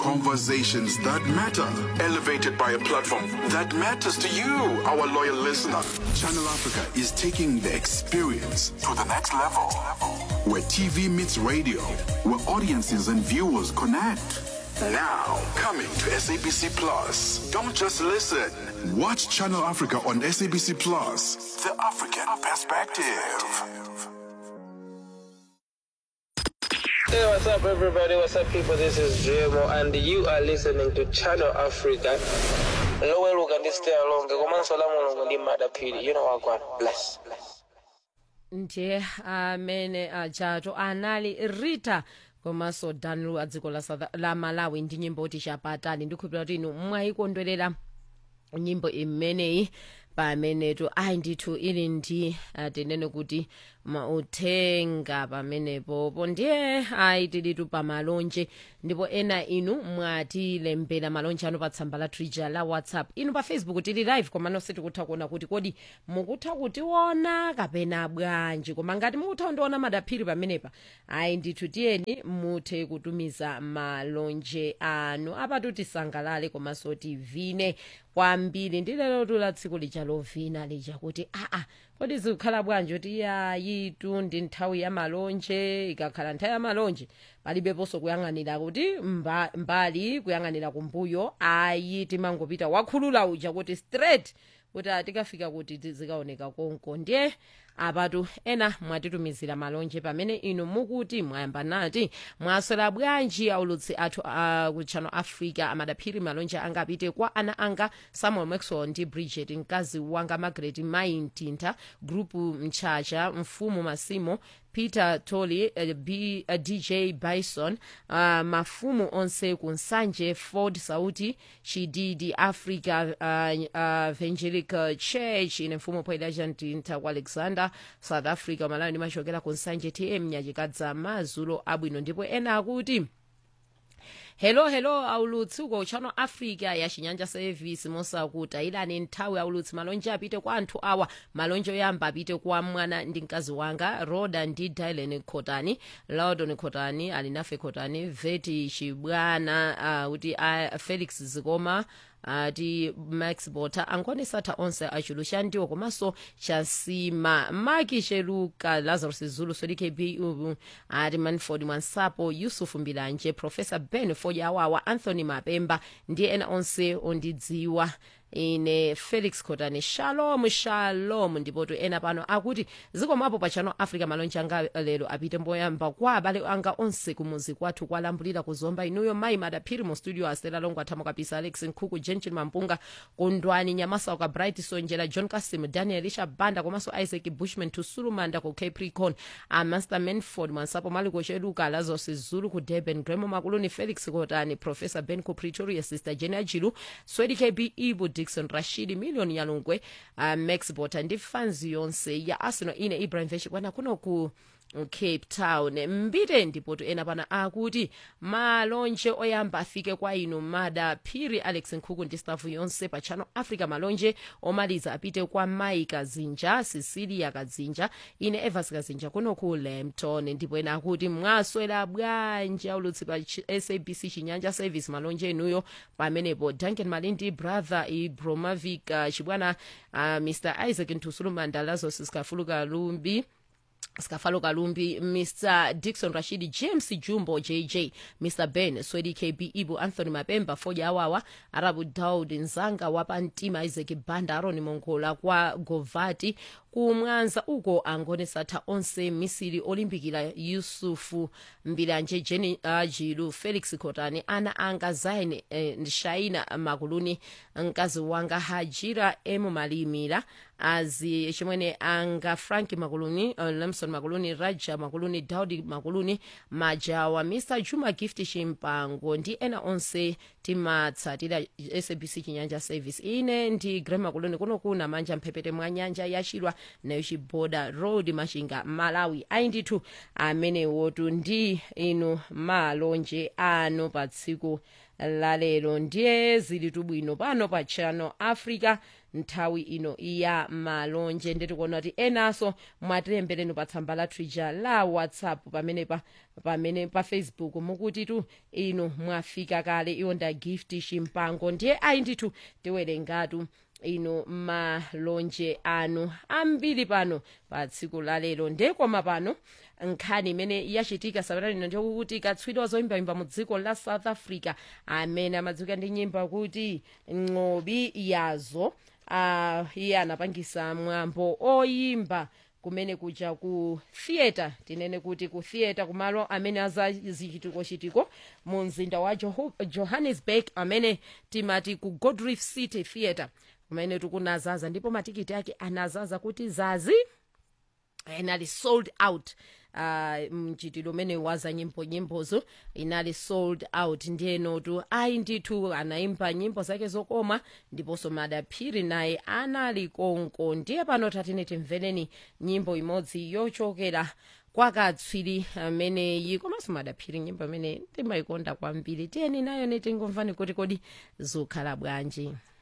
Conversations that matter, elevated by a platform that matters to you, our loyal listener. Channel Africa is taking the experience to the next level. Where TV meets radio, where audiences and viewers connect. Now, coming to SABC Plus. Don't just listen. Watch Channel Africa on SABC Plus. The African perspective. Hey, what's up, everybody? What's up, people? This is JMO, and you are listening to Channel Africa. loweluka ndi stay along komanso la mulungu ndi madaphiri you know wagwana bless bless ndiye amene ajato anali rita komanso danlu a dziko la, South- la malawi ndi nyimbo kuti chapatali ndikhulupirira kuti inu mwayikondwerera nyimbo imeneyi pamenetu ayi ndithu ili ndi ah, tinene kuti mauthenga pamenepopo ndiye ayi tilitu pamalonje ndipo ena inu mwatilembera malonje anu pa tsamba la twitter la whatsapp inu pa facebook tili live komano sitikutha kuona kuti kodi mukutha kutiona kapena bwanji koma ngati mukutha kundiona madaphiri pamenepa ayi ndithu tiyeni muthe kutumiza malonje anu apatu tisangalale komanso tivine kwambiri ndi lero tula tsiku lija lovina lija kuti aa kodi zikukhala bwanji kuti yayitu ndi nthawi ya malonje ikakhala nthawi ya malonje palibeponso kuyang'anira kuti mba, mbali kuyang'anira kumbuyo ayi timangopita wakhulula uja kuti straight kuti atikafika kuti tizikaoneka konko ndiye apatu ena mwatitumizira malonje pamene inu mukuti mwayamba nati mwaswera bwanji aulutsi athu a ku channel africa amadaphiri malonje anga apite kwa ana anga samuel maxwell ndi bridget mkazi wanga margaret maintinta grupu mchacha mfumu masimo peter tolly uh, B, uh, dj bison uh, mafumu onse kunsanje ford sauti chididi africa uh, uh, evangelical church ine mfumu poidaja mtinta ku alexander south africa malawi ndimachokera kunsanje tm nyachikadza mazulo abwino ndipo ena akuti hello hello aulutsi uko channel africa ya chinyanja service mosakuta ilani nthawi aulutsi malonje apite kwa anthu awa malonje oyamba apite kwa mwana ndi mkazi wanga roda ndi dylan khotani laudon khotani alinafe khotani veti chibwana uh, kuti uh, felix zikoma ati max bota angonesatha onse achulu ndiwo komanso chasima maki cheluka lazarus zulu solikb uh, ati manford mwansapo yusuf mbilanje professor ben foja awawa anthony mapemba ndi ena onse ondidziwa ine felix khotani shalom shalom ndipotu ena pano akuti zikomapo pa channel africa malonje anga lero apite mboyamba kwa abale anga onse kumuzi kwathu kwalambulira kuzomba inuyo mayi madaphiri mu studio astela longo athamo kapisa alex nkhuku jenchen mampunga kundwani nyamasa ka bright sonjera john kasim daniel isha banda komanso isaac bushman tusulumanda ku capricorn amaster manford mwansapo maliko cheluka lazos zulu ku durban gremo makuluni felix khotani professor ben ku pretoria sister jenia jilu swedi kb ibu dixon rashid million yalungwe uh, max bota ndi fans yonse ya arsenal ine ibrahim veshi kwana kuno ku cape town mbite ndipotu ena pana akuti malonje oyamba afike kwa inu mada phiri alex nkhuku ndi stafu yonse pa channel africa malonje omaliza apite kwa mai kazinja cecilia kazinja ine evas kazinja kuno ku lampton ndipo ena akuti mwaswera bwanji aulutsi pa Ch- sabc chinyanja service malonje enuyo pamenepo duncan malindi brother ibromavic uh, chibwana uh, mr isaac ntusulumanda lazos sikafuluka lumbi skafalo kalumbi mr dixon rashid james jumbo jj mr ben swedi kb ibu anthony mapemba foja awawa arabu daud nzanga wapamtima isaac banda aroni mongola kwa govati kumwanza uko angonesatha onse misiri olimbikira yusufu mbilanje jeni uh, jilu felix khotani ana anga zain eh, shaina makuluni mkazi wanga hajira emu malimira azi chimwene anga frank makuluni uh, lamson makuluni raja makuluni daudi makuluni majawa mr juma gift chimpango ndi ena onse timatsatira sabc chinyanja service ine ndi grem makuluni kuno kuna manja mphepete mwa nyanja yachilwa nayo chiboda road machinga malawi ayi ndithu amenewotu ndi inu malonje anu pa tsiku lalero ndiye zili tubwino pano pa channel africa nthawi ino ya malonje ndetikuona kuti enanso mwatilembera pa tsamba lathu ija la whatsapp pamenepa pamene pa facebook mukuti tu inu mwafika kale iwo nda gift chimpango ndiye ayi ndithu tiwerengatu inu malonje anu ambiri pano pa tsiku la lero ndekoma pano nkhani imene yachitika sabata lino ndikuti katswiri wazoyimbayimba mu dziko la south africa amene amadziwika ndi nyimbo kuti ng'obi yazo uh, iye anapangisa mwambo oyimba kumene kuja ku theatre tinene kuti ku theatre kumalo amene azazichitikochitiko mu mzinda wa Joho- johannesburg amene timati ku godriff city theatre kumene tikunazaza ndipo matikiti ake anazaza kuti zazi inali sold out uh, mchitidwe umene waza nyimbo nyimbozo inali sold out ndiyenotu ayi ndithu anaimba nyimbo zake zokoma ndiponso madaphiri naye anali konko ndiye pano tatine timvereni nyimbo imodzi yochokera kwa katswiri ameneyi komanso madaphiri nyimbo imene timayikonda kwambiri tiyeni nayo netingomvani kuti kodi zikhala bwanji